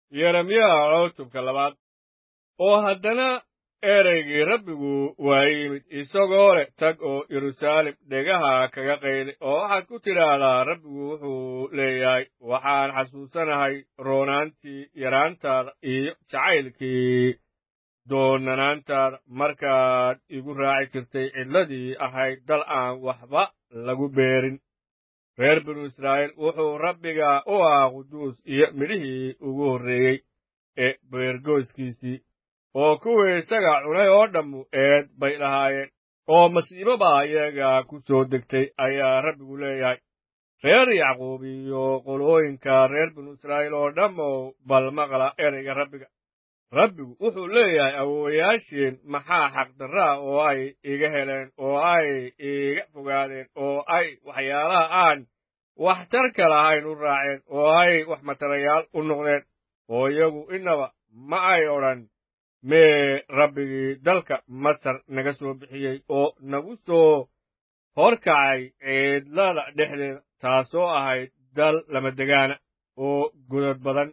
yeremiya cutubka labaad oo haddana ereygii rabbigu waa yimid isagoo leh tag oo yeruusaalem dhegaha kaga qayli oo waxaad ku tidhaahdaa rabbigu wuxuu leeyahay waxaan xasuusanahay roonaantii yaraantaada iyo jacaylkii doonanaantaada markaad igu raaci jirtay cidladii ahayd dal aan waxba lagu beerin reer binu israa'iil wuxuu rabbiga u ahaa quduus iyo midhihii ugu horreeyey ee beergoyskiisii oo kuwii isaga cunay oo dhammu eed bay lahaayeen oo masiibo baa iyaga ku soo degtay ayaa rabbigu leeyahay reer yacquub iyo qolooyinka reer binu israa'iil oo dhammow bal maqla ereyga rabbiga rabbigu wuxuu leeyahay awoowayaasheen maxaa xaqdarraa oo ay iga heleen oo ay iiga fogaadeen oo ay waxyaalaha aan waxtarka lahayn u raaceen oo ay wax matarayaal u noqdeen oo iyagu innaba ma ay odhan mee rabbigii dalka masar naga soo bixiyey oo nagu soo horkacay ciidlada dhexdeeda taasoo ahayd dal lamadegaana oo godad badan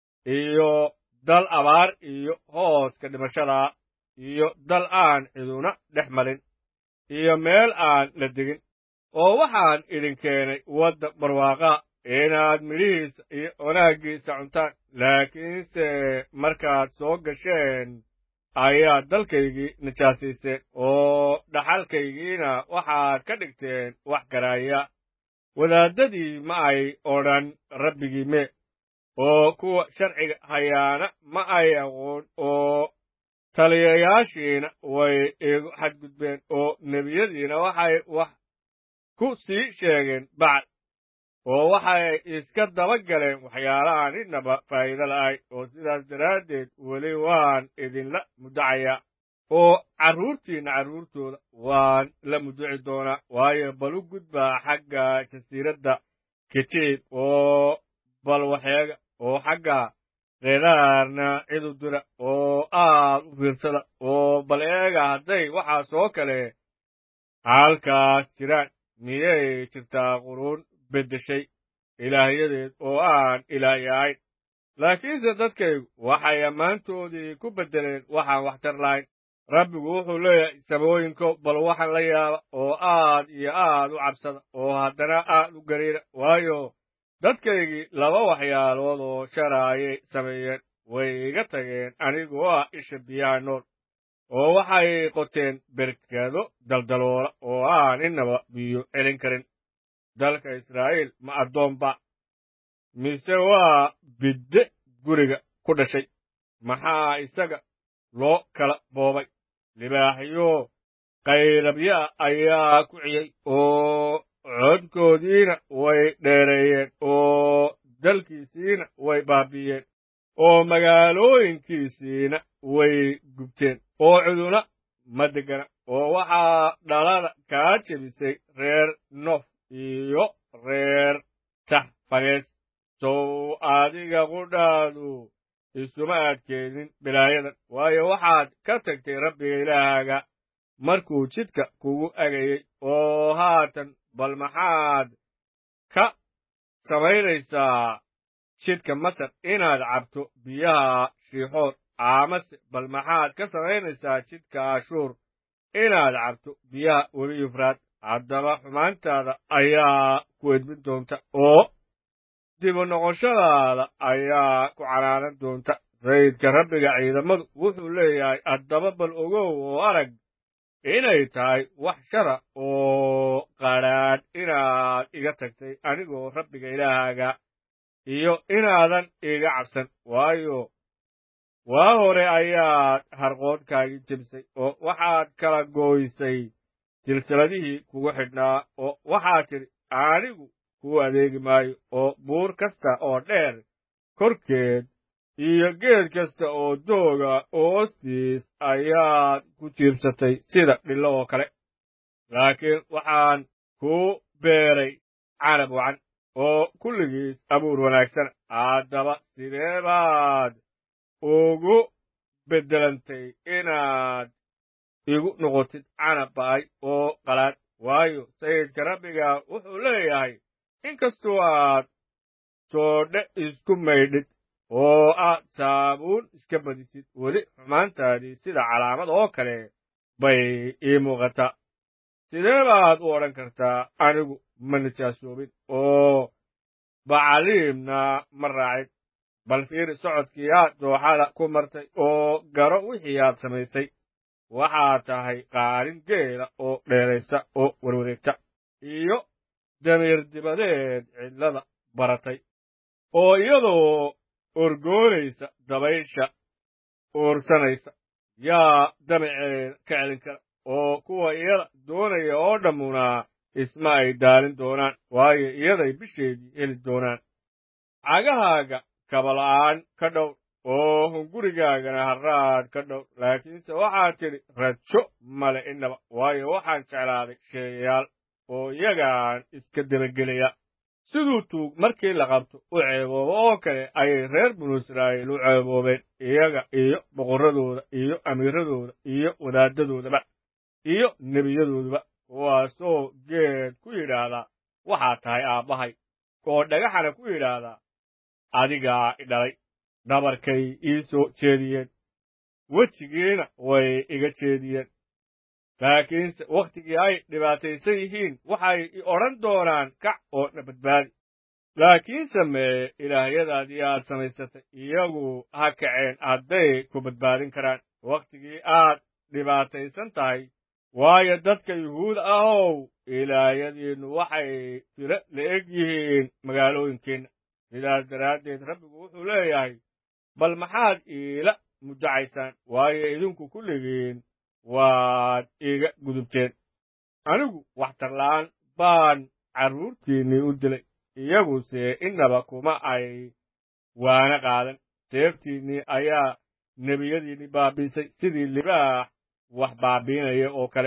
iyo dal abaar iyo hooska dhimashadaa iyo dal aan ciduna dhex marin iyo meel aan la degin oo waxaan idin keenay wadda barwaaqaa inaad midhihiisa iyo wanaaggiisa cuntaan laakiinse markaad soo gasheen ayaad dalkaygii najaasayseen oo dhaxalkaygiina waxaad ka dhigteen wax garaaya wadaaddadii ma ay odhan rabbigii mee oo kuwa sharciga hayaana ma ay aqoon oo taliyayaashiina way igu xadgudbeen oo nebiyadiina waxay wax ku sii sheegeen bacd oo waxay iska daba galeen waxyaalahaan innaba faa'iido la'ay oo sidaas daraaddeed weli waan idinla muddacayaa oo carruurtiinna carruurtooda waan la mudduci doonaa waayo bal u gudbaa xagga jasiiradda kitiib oo bal waxeega oo xagga reeraarna cidu dira oo aad u fiirsada oo bal eega hadday waxaas oo kale halkaas jiraan miyay jirtaa quruun beddeshay ilaahyadeed oo aan ilaahi ahayn laakiinse dadkaygu waxay ammaantoodii ku beddeleen waxaan waxtar lahayn rabbigu wuxuu leeyahay samooyinkow bal waxaan la yaaba oo aad iyo aad u cabsada oo haddana aad u gariira waayo dadkaygii laba waxyaalood oo shara ayay sameeyeen way iga tageen anigoo ah isha biyaha nool oo waxay qoteen berkado daldaloola oo aan innaba biyo celin karin dalka israa'iil ma addoonba mise waa bidde guriga ku dhashay maxaa isaga loo kala boobay libaaxyo qayrabyaa ayaa ku ciyey oo codkoodiina way dheereeyeen oo dalkiisiina way baabi'iyeen oo magaalooyinkiisiina way gubteen oo cuduna ma degana oo waxaa dhalada kaa jebisay reer nof iyo reer taxfanees sow adiga qudhaadu isuma adkeenin bilaayadan waayo waxaad ka tagtay rabbiga ilaahaaga markuu jidka kugu agayey oo haatan bal maxaad ka samaynaysaa jidka masar inaad cabto biyaha shiixood amase bal maxaad ka samaynaysaa jidka ashuur inaad cabto biyaha weli yufraad haddaba xumaantaada ayaa ku edmin doonta oo dibu noqoshadaada ayaa ku canaanan doonta sayidka rabbiga ciidamadu wuxuu leeyahay haddaba bal ogow oo arag inay tahay wax shara oo qadhaadh inaad iga tagtay anigoo rabbiga ilaahaaga iyo inaadan iga cabsan waayo waa hore ayaad harqoodkaagii jebisay oo waxaad kala gooysay silsiladihii kugu xidhnaa oo waxaad tidhi anigu kuu adeegi maayo oo buur kasta oo dheer korkeed iyo geed kasta oo dooga hoostiis ayaad ku jiibsatay sida dhillo oo kale laakiin waxaan kuu beeray canab wacan oo kulligiis abuur wanaagsana haddaba sidee baad ugu beddelantay inaad igu noqotid canab ba'ay oo qalaad waayo sayidka rabbiga wuxuu leeyahay inkastoo aad soodhe isku maydhid oo aad saabuun iska badisid weli xumaantaadii sida calaamad oo kale bay ii muuqataa sidee baad u odhan kartaa anigu ma nijaasoobin oo bacaliimna ma raacin bal fiiri socodkii aad dooxada ku martay oo garo wixii aad samaysay waxaa tahay qaarin geela oo dheeraysa oo warwareegta iyo damiir dibadeed cidlada baratay oo iyadoo orgoonaysa dabaysha uursanaysa yaa damaceeda ka celin kara oo kuwa iyada doonaya oo dhammuna isma ay daalin doonaan waayo iyaday bisheedii heli doonaan cagahaaga kabala'aan ka dhow oo hungurigaagana harraad ka dhow laakiinse waxaad tidhi rajo male innaba waayo waxaan jeclaaday sheeyayaal oo iyagaan iska dabagelaya siduu tuug markii la qabto u ceeboobo oo kale ayay reer binu israa'iil u ceeboobeen iyaga iyo boqorradooda iyo amiiradooda iyo wadaaddadoodaba iyo nebiyadooduba kuwaasoo geed ku yidhaahdaa waxaa tahay aabbahay oo dhagaxana ku yidhaahdaa adigaa i dhalay dhabarkay ii soo jeediyeen wejigiina way iga jeediyeen laakiinse wakhtigii ay dhibaataysan yihiin waxay i odhan doonaan kac oo na badbaadi laakiinse mee ilaahyadaadii aad samaysatay iyagu ha kaceen hadday ku badbaadin karaan wakhtigii aad dhibaataysan tahay waayo dadka yuhuud ahow ilaahyadiinnu waxay tiro la-eg yihiin magaalooyinkeenna sidaas daraaddeed rabbigu wuxuu leeyahay bal maxaad iila muddacaysaan waayo idinku kulligiin waad iiga gudubteen anigu waxtarla'aan baan carruurtiinnii u dilay iyaguse innaba kuma ay waana qaadan seeftiinnii ayaa nebiyadiinnii baabiisay sidii libaax wax baabiinaya oo kale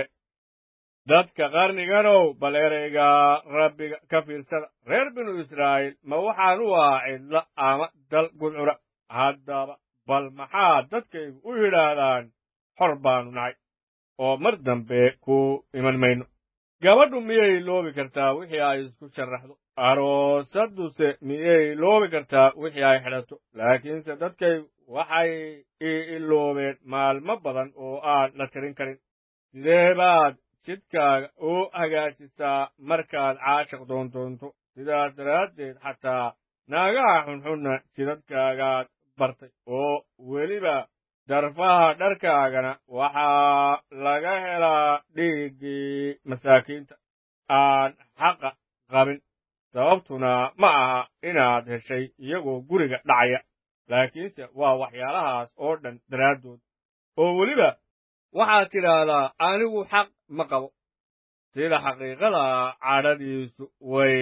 dadka qarniganow bal erayga rabbiga ka fiirsada reer binu israa'iil ma waxaan u ahaa cidlo ama dal gudcura haddaba bal maxaa dadkaygu u yidhaahdaan xor baannu nahay oo mar dambe ku iman mayno gabadhu miyay loobi kartaa wixii ay isku sharaxdo aroosadduse miyay loobi kartaa wixii ay xidhato laakiinse dadkaygu waxay ii iloobeen maalmo badan oo aan la tirin karin sidee baad jidkaaga u hagaajisaa markaad caashiq doondoonto sidaas daraaddeed xataa naagaha xunxunna jidadkaagaad bartay oo weliba darfaha dharkaagana waxaa laga helaa dhiiggii masaakiinta aan xaqa qabin sababtuna ma aha inaad heshay iyagoo guriga dhacaya laakiinse waa waxyaalahaas oo dhan daraaddood oo weliba waxaad tidhaahdaa anigu xaq ma qabo sida xaqiiqada cadhadiisu way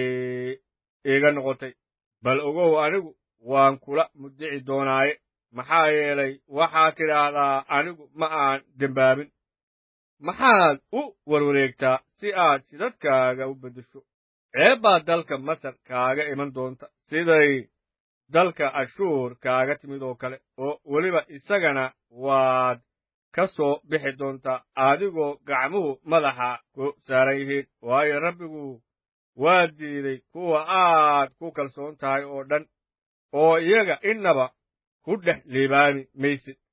iga noqotay bal ogow anigu waan kula muddici doonaaye maxaa yeelay waxaad tidhaahdaa anigu ma aan dembaabin maxaad u warwareegtaa si aad jidadkaaga u beddesho ceeb baad dalka masar kaaga iman doonta siday dalka ashuur kaaga timid oo kale oo weliba isagana waad ka soo bixi doontaa adigoo gacmuhu madaxa ku saaran yihiin waayo rabbigu waa diiday kuwa aad ku kalsoon tahay oo dhan oo iyaga innaba ku dhex liibaami maysid